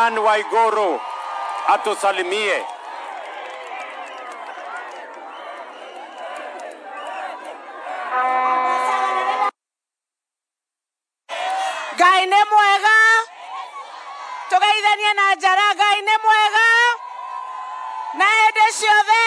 Ann Waiguru atusalimie. ngai nĩ mwega tũgeithanie na njara ngai nĩ mwega na hĩndĩ ciothe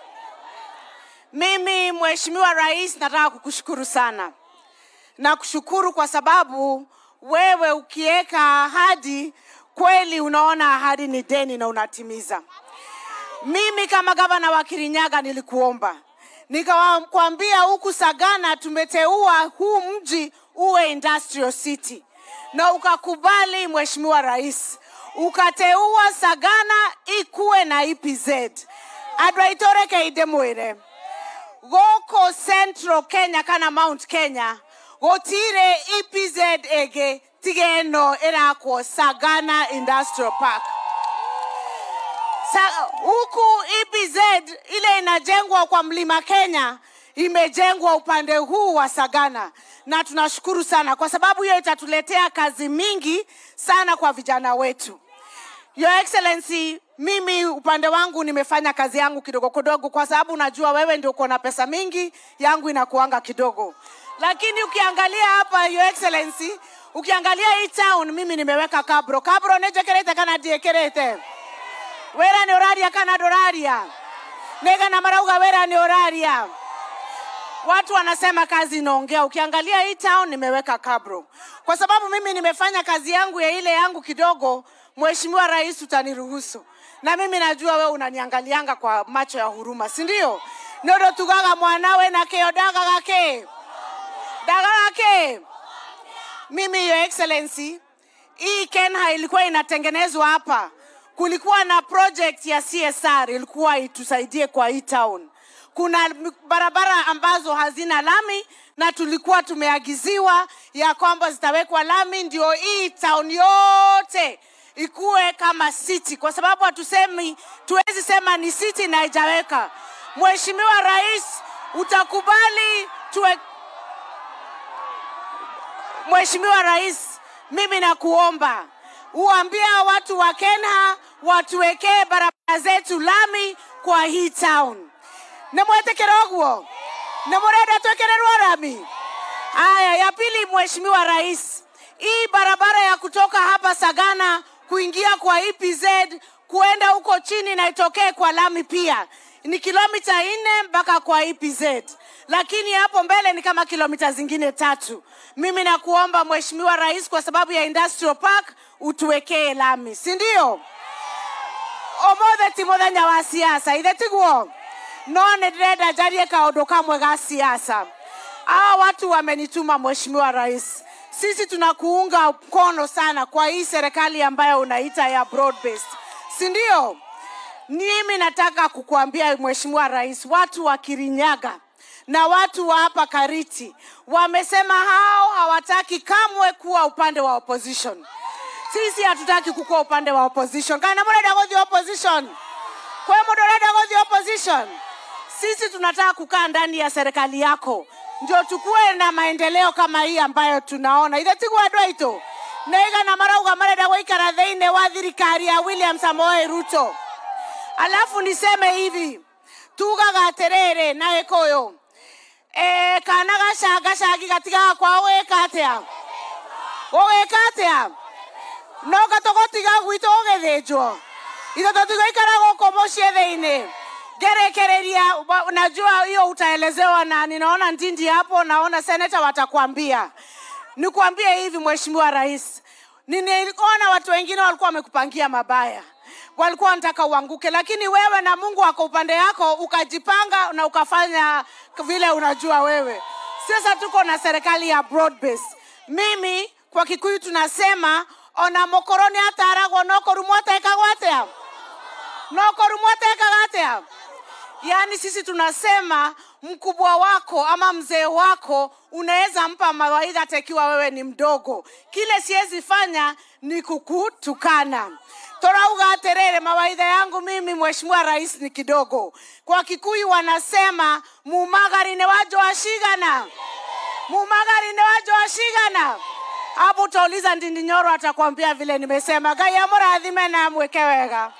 mimi mheshimiwa rais nataka kukushukuru sana na kushukuru kwa sababu wewe ukiweka ahadi kweli unaona ahadi ni deni na unatimiza mimi kama gavana wa kirinyaga nilikuomba nikawakwambia huku sagana tumeteua huu mji uwe industrial city na ukakubali mheshimiwa rais ukateua sagana ikuwe na epz andå aitå rekeinde mwä re gå central kenya kana mount kenya gũtirĩ epz ĩngĩ tiga ĩno ĩrakwo sagana industrial park Sa, huku EPZ ile inajengwa kwa mlima Kenya imejengwa upande huu wa Sagana, na tunashukuru sana kwa sababu hiyo itatuletea kazi mingi sana kwa vijana wetu. Your Excellency, mimi upande wangu nimefanya kazi yangu kidogo kidogo, kwa sababu najua wewe ndio uko na pesa mingi, yangu inakuanga kidogo. Lakini ukiangalia hapa, Your Excellency, ukiangalia hii town, mimi nimeweka kabro kabro nejekerete kana diekerete wera nä å raria kana ndå raria nä gana marauga wera nä å raria watu wanasema kazi inaongea ukiangalia hii town nimeweka kabro kwa sababu mimi nimefanya kazi yangu ya ile yangu kidogo mheshimiwa rais utaniruhusu na mimi najua we unaniangalianga kwa macho ya huruma si ndio nondo tugaga mwanawe na keo daga gake daga gake mimi your excellency hii kenha ilikuwa inatengenezwa hapa kulikuwa na project ya csr ilikuwa itusaidie kwa hii town kuna m- barabara ambazo hazina lami na tulikuwa tumeagiziwa ya kwamba zitawekwa lami ndio hii town yote ikuwe kama city kwa sababu hatusemi tuwezi sema ni city na haijaweka mheshimiwa rais utakubali tuwe mheshimiwa rais mimi nakuomba uambie watu wa kenha watuwekee barabara zetu lami kwa hii town nimwetekera ũguo nimũrenda twekererwo rami haya ya pili mheshimiwa rais hii barabara ya kutoka hapa sagana kuingia kwa epz kuenda huko chini na itokee kwa lami pia ni kilomita nne mpaka kwa epz lakini hapo mbele ni kama kilomita zingine tatu mimi nakuomba mheshimiwa rais kwa sababu ya industrial park utuwekee lami si ndio omothe ti muthenya wa siasa ithe tiguo no nä ndä renda njarie kaå kamwe ga siasa hawa watu wamenituma mheshimiwa rais sisi tunakuunga mkono sana kwa hii serikali ambayo unaita ya broad based si ndio mimi nataka kukuambia mheshimiwa rais watu wa kirinyaga na watu wa hapa kariti wamesema hao hawataki kamwe kuwa upande wa opposition sisi hatutaki kukuwa upande wa opposition kana murenda guthi opposition kwe mundu urenda guthi opposition sisi tunataka kukaa ndani ya serikali yako ndio tukuwe na maendeleo kama hii ambayo tunaona ithe tiguo andå aitå naigana marauga marenda gũikara thĩinĩ wa thirikari ya william samoei ruto alafu niseme hivi tugaga atĩrĩrĩ na gĩkũyũ e, kana gacangacangi gatigaga kwao gũgĩka atĩa gũgĩka atĩa no gatũgũtiga gwitũ gũgĩthĩnjwo ithe tũtigũikara gũkũ mũciĩ thĩinĩ ngerekereria wa- najua hiyo utaelezewa na ninaona ndindi hapo naona seneta watakwambia nikuambie hivi mheshimiwa rais niliona watu wengine walikuwa wamekupangia mabaya walikuwa wanataka uanguke lakini wewe na mungu wako upande yako ukajipanga na ukafanya vile unajua wewe sasa tuko na serikali ya broad base mimi kwa kikuyu tunasema ona mokoroni ataragwo nokorumwo atekagwo atia nokorumwo atekaga atia yaani sisi tunasema mkubwa wako ama mzee wako unaweza mpa mawaidha hata ikiwa wewe ni mdogo kile siwezi fanya ni kukutukana torauga aterere mawaidha yangu mimi mheshimiwa rais ni kidogo kwa kikuyu wanasema mumagari ne wajo washigana mumagari ne wajo washigana hapo utauliza Ndindi Nyoro, atakwambia vile nimesema. Ngai amurathime na amweke wega.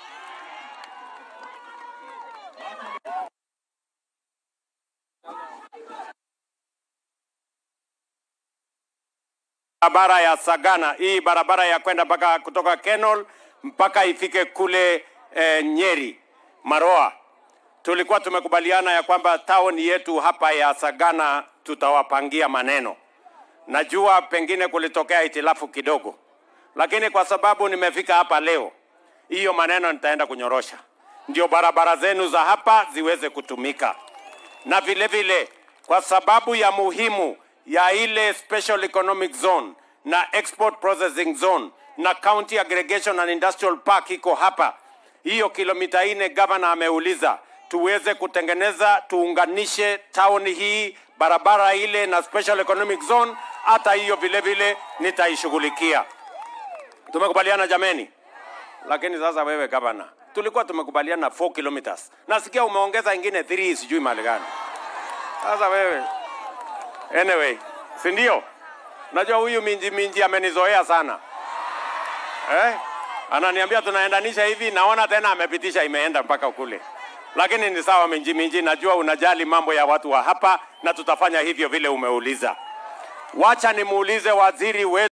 barabara ya Sagana, hii barabara ya kwenda mpaka kutoka Kenol mpaka ifike kule eh, Nyeri Maroa. Tulikuwa tumekubaliana ya kwamba town yetu hapa ya Sagana tutawapangia maneno. Najua pengine kulitokea itilafu kidogo, lakini kwa sababu nimefika hapa leo, hiyo maneno nitaenda kunyorosha, ndio barabara zenu za hapa ziweze kutumika, na vile vile kwa sababu ya muhimu ya ile special economic zone na export processing zone na county aggregation and industrial park iko hapa. Hiyo kilomita nne gavana ameuliza tuweze kutengeneza, tuunganishe town hii barabara ile na special economic zone. Hata hiyo vile vile nitaishughulikia. Tumekubaliana jameni? Lakini sasa wewe gavana, tulikuwa tumekubaliana 4 kilometers, nasikia umeongeza ingine 3 sijui mahali gani. Sasa wewe Anyway, si ndio? Najua huyu minji minji amenizoea sana eh? Ananiambia tunaendanisha hivi, naona tena amepitisha imeenda mpaka kule, lakini ni sawa minji minji, najua unajali mambo ya watu wa hapa na tutafanya hivyo vile umeuliza. Wacha nimuulize waziri wetu